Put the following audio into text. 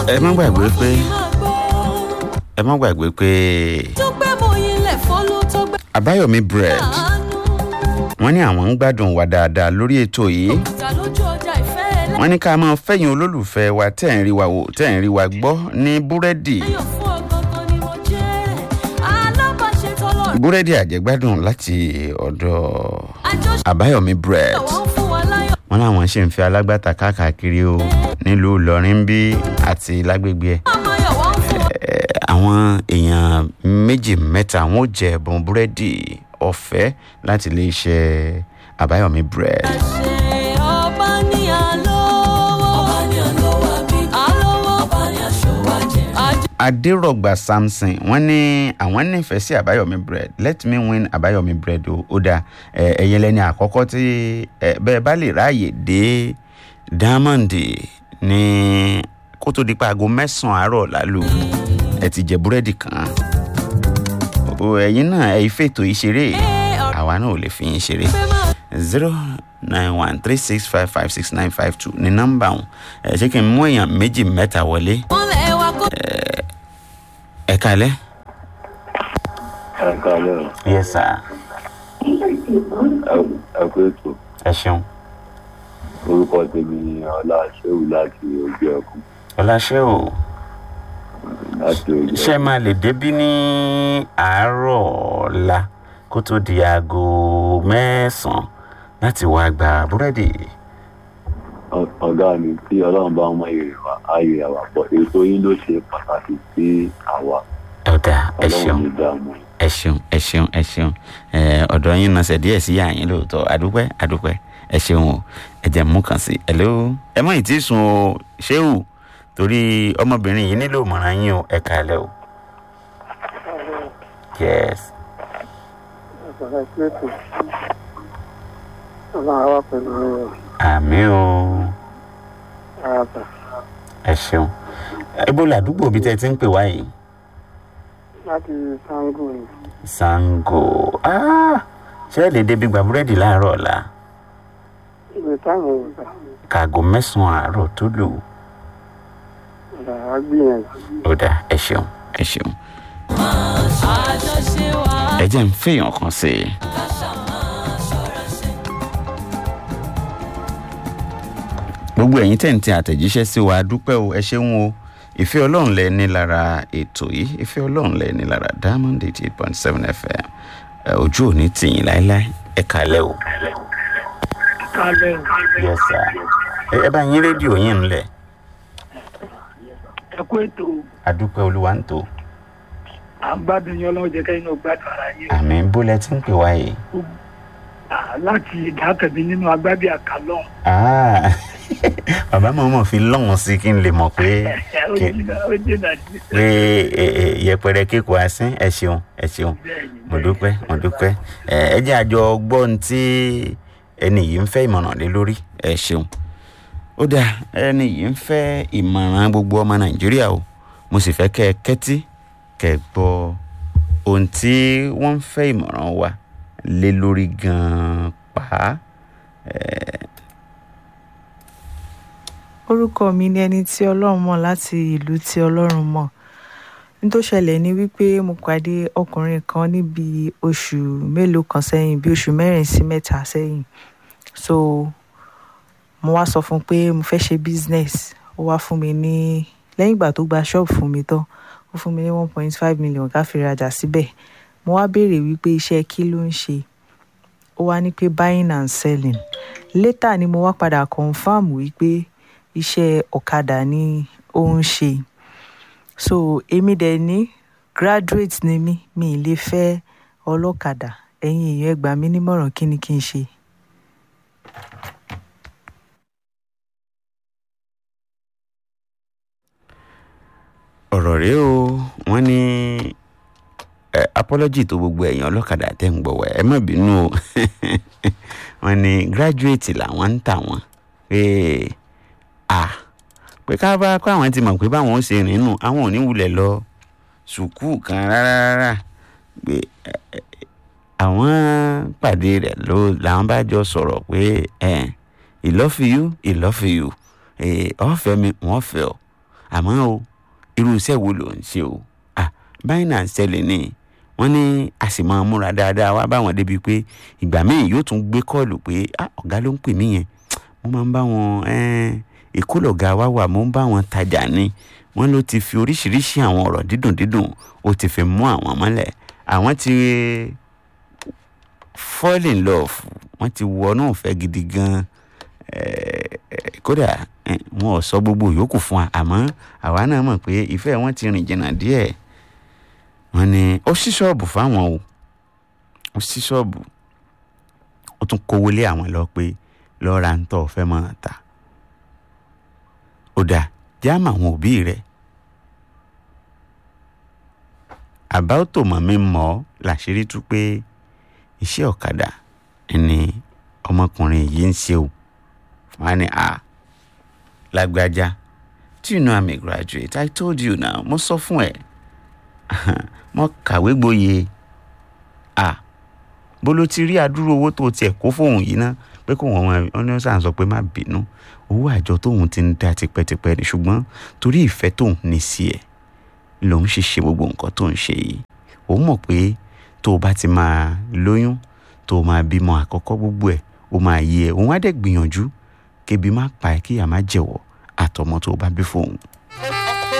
ẹ má gbàgbé pé ẹ má gbàgbé pé tó gbé mòye lẹ̀ fọ́lú tó gbé àbáyọ̀mí bread àánú wọ́n ní àwọn ń gbádùn wa dáadáa lórí ètò yìí ìta lójú ọjà ìfẹ́ ẹlẹ́ wọ́n ní ká máa fẹ̀yìn olólùfẹ́ wa tẹ̀ ń rí wa wò tẹ̀ ń rí wa gbọ́ ní búrẹ́dì ayọ̀ fún ọgọ́gán ni mo jẹ́ alábàáṣe tọ́lọ̀ búrẹ́dì àjẹgbádùn láti ọ̀dọ̀ àjọṣe àbáyọ̀mí bread àwọn fún wa láyọ̀ wọ́n láwọn ṣì ń fi alágbàtà káàkiri o nílùú ìlọrin bí àti lágbègbè ẹ̀ ọmọ yọ̀ wọ́n fún wa Eh, àwọn èèyàn méjì mẹ́ta wọn ò jẹ ẹ̀bùn búrẹ́dì ọ̀fẹ́ láti iléeṣẹ́ àbáyọ̀mí bread. ṣe ọba ní àlọ́wọ́ ọba ní àlọ́wọ́ àbí àlọ́wọ́ ọba ní àṣọwọ́ àjẹ́ àjẹ́ adérọ̀gbà samson wọ́n ní àwọn nífẹ̀ẹ́ sí àbáyọ̀mí bread let me win àbáyọ̀mí bread o ó dáa ẹ, ẹ̀yin lẹ́ni àkọ́kọ́ tí ẹ, bẹ́ẹ̀ bá lè ráàyè dé diamond ní kó tó di pa aago mẹ́sàn-án àárọ̀ lálù ẹ ti jẹ búrẹ́dì kan o ẹ̀yin náà ẹ fètò ìṣeré ọ̀rọ̀ àwa náà ò lè fi yín ṣeré pé máa zero nine one three six five five six nine five two ní nọ́mbà ọ̀hún ẹ ṣé kí n mú èèyàn méjì mẹ́ta wọlé wọ́n lẹ̀ wá kó ẹ kalẹ́. ẹ káalẹ́ o yes sir Ẹ- ẹ kú ètò ẹ ṣeun orúkọ tèmi ni ọlá ṣéwù láti ojú ẹkùn ọláṣẹ o láti ojú ṣé máa lè débí ní àárọ̀ ọ̀la kó tó di aago mẹ́sàn-án láti wá gba búrẹ́dì Ọ- ọ̀gá mi tí ọlọ́run bá mọ èrè wa ayé àwà pọ̀ ètò yín ló ṣe pàtàkì sí àwa ọ̀dà ẹ ọlọ́run ṣeun ní dààmú ẹ ṣeun ẹ ṣeun ẹ ṣeun ẹ ọ̀dọ̀ yín náà ṣe díẹ̀ sí yàyín lóòótọ́ àdúpẹ́ àdúpẹ́ ẹ ṣeun o ẹ jẹ́ mú kàn sí hello ẹ mọ̀ ìtí sùn o ṣéwù torí ọmọbìnrin yìí nílò ìmọ̀ràn yín o ẹ kàlẹ́ o yes Ọlọ́run wá pẹ̀lú àmì o ààbà ẹ ṣeun ibo làdúgbò bíi tẹ́ ẹ ti ń pè wá yìí láti Sango ni. sango ah ṣé ẹ lè débi gba búrẹ́dì láàárọ̀ ọ̀la Ìwé táwọn ìgbà kàgò mẹ́sàn-án àárọ̀ tó lò ọ̀dà á gbìyànjú. ó dà ẹ ṣeun ẹ ṣeun àjọṣe wa ẹ jẹ́ ń fèèyàn kan sí i. káṣá máa ṣọ́ra ṣe. gbogbo ẹ̀yin tẹ̀ ń tẹ àtẹ̀jíṣẹ́ sí wa dúpẹ́ o ẹ ṣeun o ìfẹ́ ọlọ́run lẹ ní lára ètò yìí ìfẹ́ ọlọ́run lẹ ní lára diamond eighty eight point seven fm ẹ, ojú ò ní tìyìn láéláé ẹ kàlẹ́ o. Kálẹ̀ yes sir ẹ ẹ bá yín rédíò yín ńlẹ̀ ẹ kú ètò adúpẹ́ olúwa ń tò à ń gbádùn yín ọlọ́run jẹ́ kẹ́yìn náà gbádùn ara yín. àmì bólẹ̀ tí ń pè wá yìí. À, láti ìdákẹ́bí nínú agbábí àkàlọ́ Ah, bàbá mọ̀ọ́mọ̀ fi lọ́wọ́n sí kí n lè mọ̀ pé ó kí- jìnnà ó jìnnà sí. pé ẹ, ẹ, yẹpẹrẹ kíkọ asín ẹ ṣeun ẹ ṣeun mo dúpẹ́ mo dúpẹ́ ẹ ẹ jẹ́ àjọ gbọ́n tí ẹni yìí ń fẹ́ ìmọ̀ràn lé lórí ẹ ṣeun ó dáa ẹni yìí ń fẹ́ ìmọ̀ràn gbogbo ọmọ nàìjíríà o mo sì fẹ́ kẹ́ ẹ kẹ́tí kẹ́ ẹ gbọ́ ohun tí wọ́n ń fẹ́ ìmọ̀ràn wa lé lórí gan-an pa orúkọ mi ni ẹni tí ọlọ́run mọ̀ láti ìlú tí ọlọ́run mọ̀ ní tó ṣẹlẹ̀ ni wípé mo pàdé ọkùnrin kan níbi oṣù mélòó kan sẹ́yìn bí oṣù mẹ́rin sí mẹ́ta sẹ́yìn so mo wá sọ fún un pé mo fẹ́ ṣe business ó wá fún mi ní lẹ́yìn ìgbà tó gba ṣọ́ọ̀bù fún mi tán ó fún mi ní one point five million ká fi rajà síbẹ̀ mo wá béèrè wípé iṣẹ́ kí ló ń ṣe ó wá ní pé buying and selling later ni mo wá padà confam wípé iṣẹ́ ọ̀kadà ni ó ń ṣe so èmi dẹ̀ ní graduate ni mí mi ì lè fẹ́ ọlọ́kadà ẹ̀yin èèyàn ẹ gbà mí nímọ̀ràn kí ni kí n ṣe. ọ̀rọ̀ rèé o wọ́n ní ẹ apology tó gbogbo ẹ̀yàn ọlọ́kadà tẹ̀ ń gbọ̀wọ́ ẹ má bínú o wọ́n ní graduate làwọn ń tà wọ́n pé à pé ká bá kó àwọn ti mọ̀ pé báwọn ó ṣe rìn nù àwọn ò ní wulẹ̀ lọ sùkúù kan rárá rárá pé ẹ, ẹ, àwọn pàdé rẹ̀ ló làwọn bá jọ sọ̀rọ̀ pé ẹ ìlọ́fìyú ìlọ́fìyú ọ̀fẹ́ mi wọ́n fẹ́ ọ àmọ́ o irú iṣẹ́ wo ló ń ṣe o à báyìí náà ń ṣẹlẹ̀ ní wọ́n ní a sì máa múra dáadáa wá báwọn débi pé ìgbà míì yóò tún gbé kọ́ọ̀lù pé ah ọ̀gá ló ń pè mí yẹn mo máa ń bá wọn èkó lọ̀gá wa wà mo ń bá wọn tajà ni wọ́n ló ti fi oríṣiríṣi àwọn ọ̀rọ̀ dídùn dídùn ó ti fi mú àwọn mọ́lẹ̀ àwọn ti fall in love wọ́n ti wọnú ìfẹ́ gidi gan kódà wọn ò sọ gbogbo yòókù fún wa àmọ́ àwa náà mọ̀ pé ìfẹ́ wọn ti rìn jìnnà díẹ̀ wọ́n ní ó ṣí ṣọ́ọ̀bù fáwọn o ó ṣí ṣọ́ọ̀bù ó tún kówó lé àwọn lọ pé lọ́ọ́ ra ń tọ́ fẹ́ máa ta ó dáa jáàmù àwọn òbí rẹ̀ àbá ó tò mọ́ mi mọ́ làṣírí tú pé iṣẹ́ ọ̀kadà ni ọmọkùnrin yìí ń ṣe o wọ́n á ní a lágbájá do you know I'm a graduate I told you now mo sọ fún ẹ mo kàwé gboyè a bó ló ti rí àdúró owó tó tiẹ̀ kó fóun yìí ná pé kó wọn wọn ní sàn sọ pé má bínú owó àjọ tóun ti ń dá tipẹ́tipẹ́ ni ṣùgbọ́n torí ìfẹ́ tóun ní sí ẹ̀ lòun ṣe ṣe gbogbo nǹkan tó ń ṣe yìí òun mọ̀ pé tó o bá ti máa lóyún tó o máa bímọ àkọ́kọ́ gbogbo ẹ̀ ó máa yé ẹ òun á dẹ̀ gbìyànjú kébi má pa ẹ́ kíyà má jẹ̀wọ́ àtọmọ tó o bá bí fóun